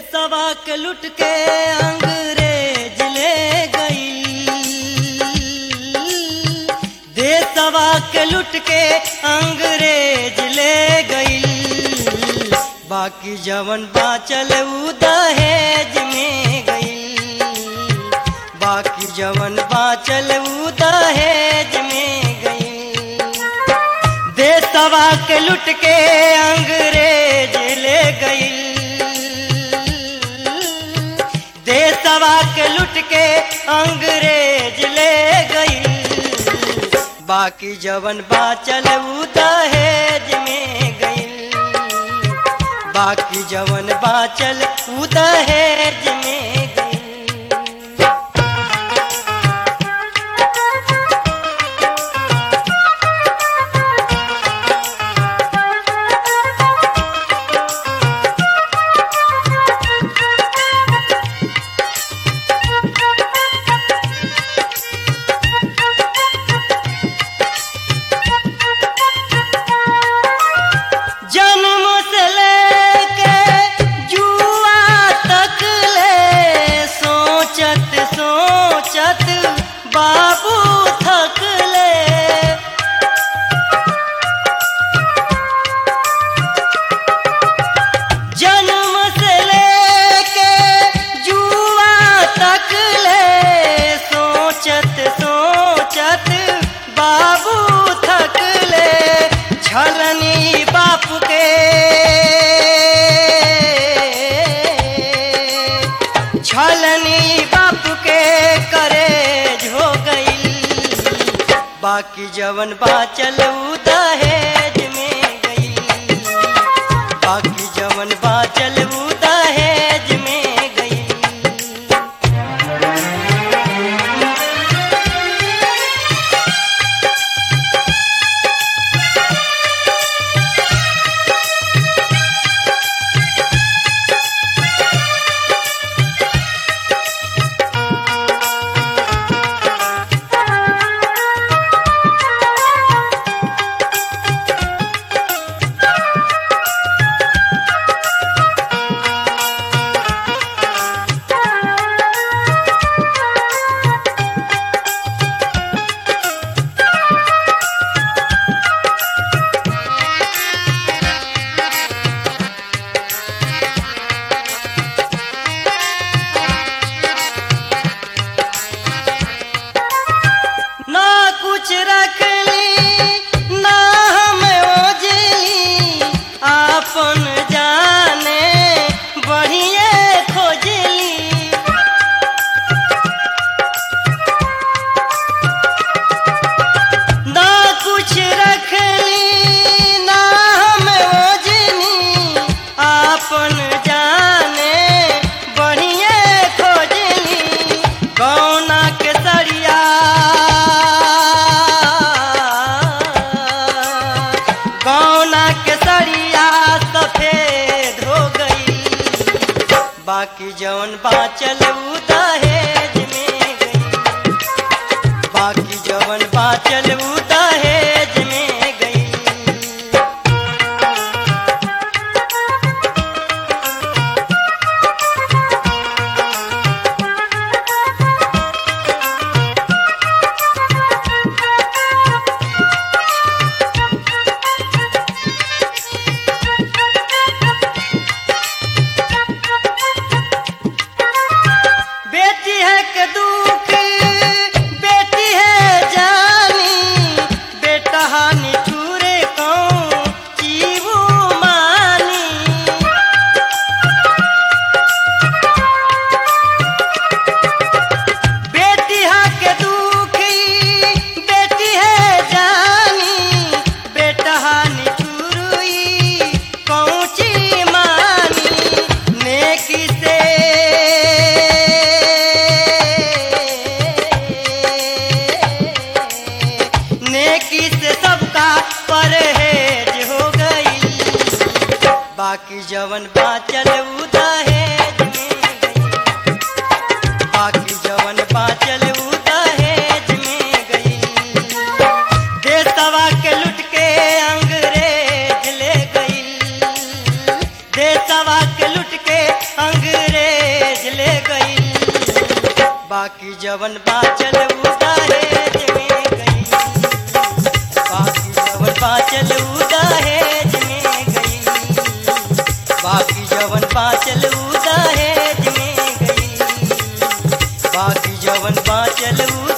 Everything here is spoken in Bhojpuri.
देसवा के लुट के अंग्रेज ले गई देसवा के लुट के अंग्रेज ले गई बाकी जवन बाचल उ दहेज में गई बाकी जवन बाचल उ दहेज में गई देसवा के लुट के अंग्रेज ले गई देसवा के लुट के अंग्रेज ले गई बाकी जवन बाचल उ दहेज में गई बाकी जवन बाचल उ दहेज में गई जन्म से लेके जुआ तक ले सोचत सोचत बाबू थक ले जन्म से लेके जुआ तक ले सोचत सोचत बाबू थक ले छलनी बाप के छलनी बाप के करे हो गई बाकी जवन बाचल उ दहेज में गई बाकी जवन बाचल उ दहेज में गई ना कुछ रख ली ना हम ओझली आपन जाने बढ़िए खोजली ना कुछ रख ली ना हम ओझली आपन जाने बढ़िए खोजली कौना के सरिया कौना के सरिया सफेद हो गई बाकी जवन बाचल उ दहेज में गई बाकी जवन बाचल उ दहेज में गई बेटी है के दुख बेटी है जानी बेटा हानि छूरे कौन जीवू मानी बेटी है के दुखी बेटी है जानी बेटा हानि छुरुई कौची मानी नेकी से नेकी से सबका परहेज हो गई बाकी जवन बाचल उ दहेज में गई बाकी जवन बाचल उ दहेज में गई देसवा के लुट के अंग्रेज ले गई देसवा के लुट के अंग्रेज बाकी जवन बाचल उ दहेज में गई बाकी जवन बाचल उ दहेज में गई बाकी जवन बाचल उ दहेज में गई बाकी जवन बाचल उ